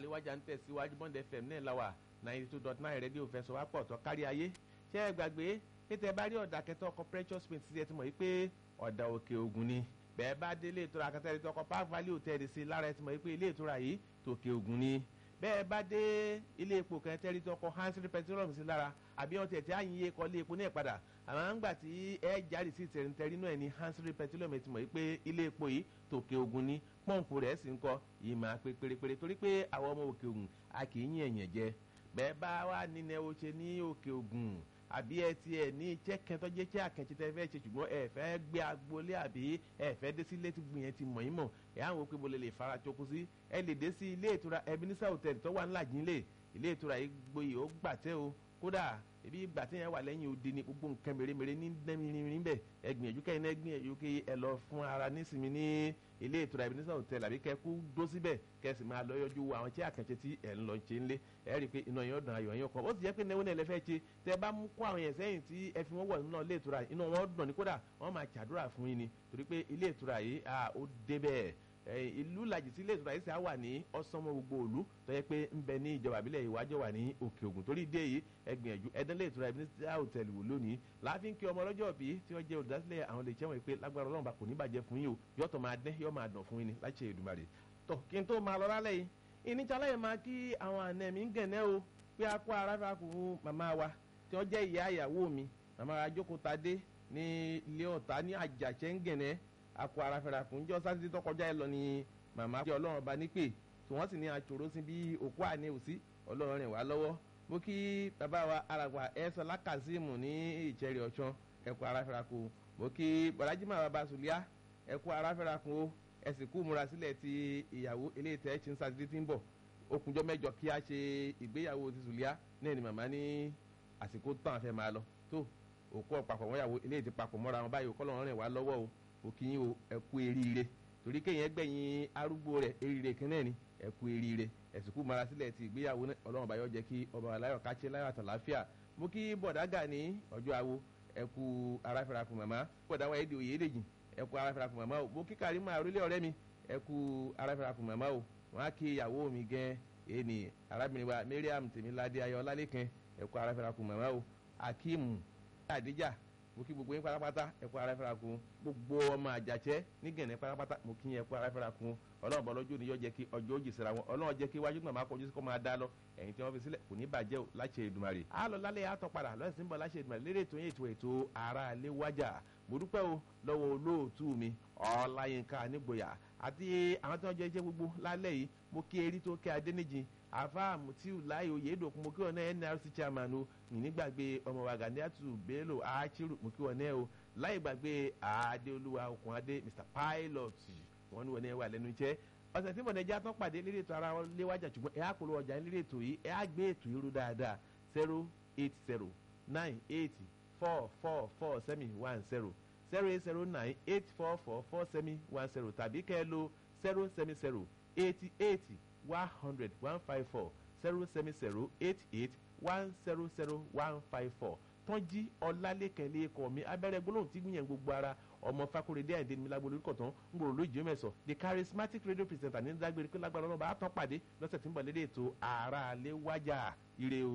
àléwájà ń tẹ̀síwájú bond fm náà la wà ninety two dot nine rédíò fẹsọ̀ wá pọ̀ tó kárí ayé ṣé ẹ gbàgbé kété bá rí ọ̀dà kẹtọ́ ọkọ̀ precious paint ti ẹ ti mọ̀ yìí pé ọ̀dà òkè ògùn ni bẹ́ẹ̀ bá dé ilé ìtura kẹtẹ́ ẹ̀rí tọkọ park valley hotel sí lára ẹ ti mọ̀ yìí pé ilé ìtura yìí tòkè ògùn ni bẹ́ẹ̀ bá dé ilé epo kẹtẹ́ ẹ̀rí tọkọ hansel petroleum sí lára àbí ọtí ẹ̀tí àyìnyé kọ́ ilé epo náà padà àmọ́ ńgbà tí ẹ jáde sí tẹ̀rìntẹ̀rì náà ní hansel petroleum ti mọ̀ yìí pé ilé epo yìí tòkè ògùn ni pọ́ǹpù rẹ̀ sì ń kọ́ yìí máa pé pérépéré torí pé àwọn ọmọ òkè ògùn a kì í yín ẹ̀yàn jẹ bẹ́ẹ̀ bá wà nínú ẹ̀ ó ṣe ní òkè ògùn àbí ẹ ti ẹ ní iṣẹ́ kan tó jẹ́ iṣẹ́ àkànṣe tẹ́ fẹ́ ṣe ṣùgbọ́n ẹ fẹ́ gbé agboolé àbí ẹ fẹ́ dé sí ilé tí gbìyànjú ti mọ̀ yín mọ̀ ẹ á wò pé mo lè lè fara choko sí ẹ lè dé sí ilé ìtura Ebenezer hotel tó wà ńlá jínlẹ̀ ilé ìtura yìí gboyè ó gbàtẹ́ o kódà ebi ìgbà tí yẹn wà lẹ́yìn odi ni gbogbo nǹkan mèremère ní dẹ́mìrín bẹ́ẹ̀ ẹ gbìyànjú kẹ́yìn náà gbìyànjú kí ẹ lọ fún ara nísìnyí ní ilé ìtura Ebenezer hotel àbí kẹ́ kú dó síbẹ̀ kẹ́ sì máa lọ yọjú àwọn tí àkànṣe tí ẹ̀ ń lọ ṣe ń lé ẹ rí i pé iná yẹn dùn ayọ̀ yẹn kọ́ ó sì jẹ́ pé náwó náà lè fẹ́ ṣe tẹ́ bá mú kó àwọn yẹn sẹ́yìn tí ẹ fi wọ́n wọ̀ nínú ilé ìtura inú wọn dùn ní kódà wọ́n máa ṣàdúrà fún yín ni torí pé ilé ìtura yìí ó dé bẹ́ẹ̀ ìlú làjì sí ilé ìtura yìí sì á wà ní ọ̀sánmọ́ gbogbo òlu tó yẹ pé ń bẹ ní ìjọba àbílẹ̀ ìwájọ́ wà ní òkè ògùn torí ìdí èyí ẹ gbìyànjú ẹdán ilé ìtura Ebenezer hotel wò lónìí láàfin kí ọmọ ọlọ́jọ́ bí tí wọ́n jẹ́ olùdásílẹ̀ àwọn lè jẹ́wọ̀n pé lágbára ọlọ́run bá kò ní bàjẹ́ fún yín o yọ́tọ̀ máa dẹ́ yọ́ máa dàn fún yín ni láti ṣe Èdùmàrè tọ̀ kí n tó máa lọ lálẹ́ yìí ìníjà láyé máa kí àwọn àna mi ń gẹ̀nẹ́ o pé a kó ara fà kún màmá wa tí wọ́n jẹ́ ìyá ìyàwó mi màmá wa jókòó tadé ní ilé ọ̀tá ní àjàṣẹ́ ń gẹ̀nẹ́ a kó ara fẹ́ra kún jọ́ sátidé tó kọjá ẹ lọ ni màmá jẹ́ ọlọ́run ọba nípè tí wọ́n sì ní àṣòro sí bí òkú àní òsí ọlọ́run rìn wá lọ́wọ́ mo kí bàbá wa aragba ẹ̀sán lákàzímù ní ìjẹ́rì ọ̀ṣán ẹ kú ara fẹ́ra kún mo kí bọ̀dájímà bàbá sùlíà ẹ kú ara fẹ́ra kún o ẹ sì kú múra sílẹ̀ ti ìyàwó eléyìí tẹ́ ẹ ti ń sátidé tí ń bọ̀ okunjọ́ mẹ́jọ kí a ṣe ìgbéyàwó ti sùlíà náà ni màmá ní àsìkò tán àfẹ́ máa lọ tó òkú ọ̀pàpọ̀ wọn yàwó eléyìí ti papọ̀ mọ́ra wọn báyìí kọ́lọ́run rìn wá lọ́wọ́ o òkì yín o ẹ kú eríire torí kéèyàn gbẹ̀yìn arúgbó rẹ̀ eríire kan náà ni ẹ kú eríire ẹ̀sìnkú mara sílẹ̀ ti ìgbéyàwó náà ọlọ́run bá yọ jẹ́ kí ọba aláyọ̀ káṣẹ́ láyọ̀ àtàláfíà mú kí bọ̀dágà ní ọjọ́ awo ẹ kú aráfẹ́rakùn màmá bọ̀dá wa èdè òye èdèjì ẹ kú aráfẹ́rakùn màmá o mú kí Karimo àrólé ọ̀rẹ́ mi ẹ kú aráfẹ́rakùn màmá o wọn á kí ìyàwó mi gan ẹni arábìnrin wa Mariam tèmíládé ayọ̀ ọlálẹ́kan ẹ kú aráfẹ́rakùn màmá o Akeem Adija mo kí gbogbo yín pátápátá ẹ kú ara fẹ́ra kun gbogbo ọmọ àjàṣẹ́ ní gẹ̀nẹ́ pátápátá mo kí yín ẹ kú ara fẹ́ra kun ọlọ́run bọ́ lọ́jọ́ níyọ́ jẹ́ kí ọjọ́ òjì síra wọn ọlọ́run jẹ́ kí wájú náà máa kọjú sí kó máa dá lọ ẹ̀yìn tí wọ́n fi sílẹ̀ kò ní bàjẹ́ o láṣẹ Èdùmàrè. a lọ lálẹ́ àtọ̀ padà lọ́sìn bọ̀ láṣẹ Èdùmàrè lérè ètò yẹn ètò ètò ara lé wájà mo dúpẹ́ o lọ́wọ́ olóòtú mi Ọláyínká nígboyà àti àwọn tí wọ́n jẹ́ iṣẹ́ gbogbo lálẹ́ yìí mo kí erí tó kẹ́ adéníjì àfa mutiu láì oyèdòkun mo kí wọn náà nrc chairman o nígbàgbé ọmọ wa Ganiatu Bello achiru mo kí wọn náà o láì gbàgbé adéolúwa okùn adé mr pilot wọn ní wọn náà wà lẹ́nu iṣẹ́ ọ̀sẹ̀ tí mọ̀nẹ́jà tán pàdé lérí ètò ara wọn léwájà ṣùgbọ́n ẹ̀ á polówó ọjà lérí ètò yìí ẹ̀ á gbé ètò yìí rú dáadáa zero eight zero nine eight four four four seven one zero zero eight zero nine eight four four four seven one zero tàbí kẹ́ ẹ lo zero seven zero eighty eight one hundred one five four zero seven zero eight eight one zero zero one five four tọ́jí ọlálẹ́kẹ̀lẹ́ ẹ̀kọ́ mi abẹ́rẹ́ gbólóhùn tí gbìyànjú gbogbo ara ọmọ fakorede àìdè ní lágbó lórí kọ̀tán ń gbòòrò lójú mẹ́sọ̀ the charismatic radio presenter ní dágbére pé lágbára ọlọ́ba á tán pàdé lọ́sẹ̀ tí ń bọ̀ lédè ètò ààrà alẹ́ wájà ire o.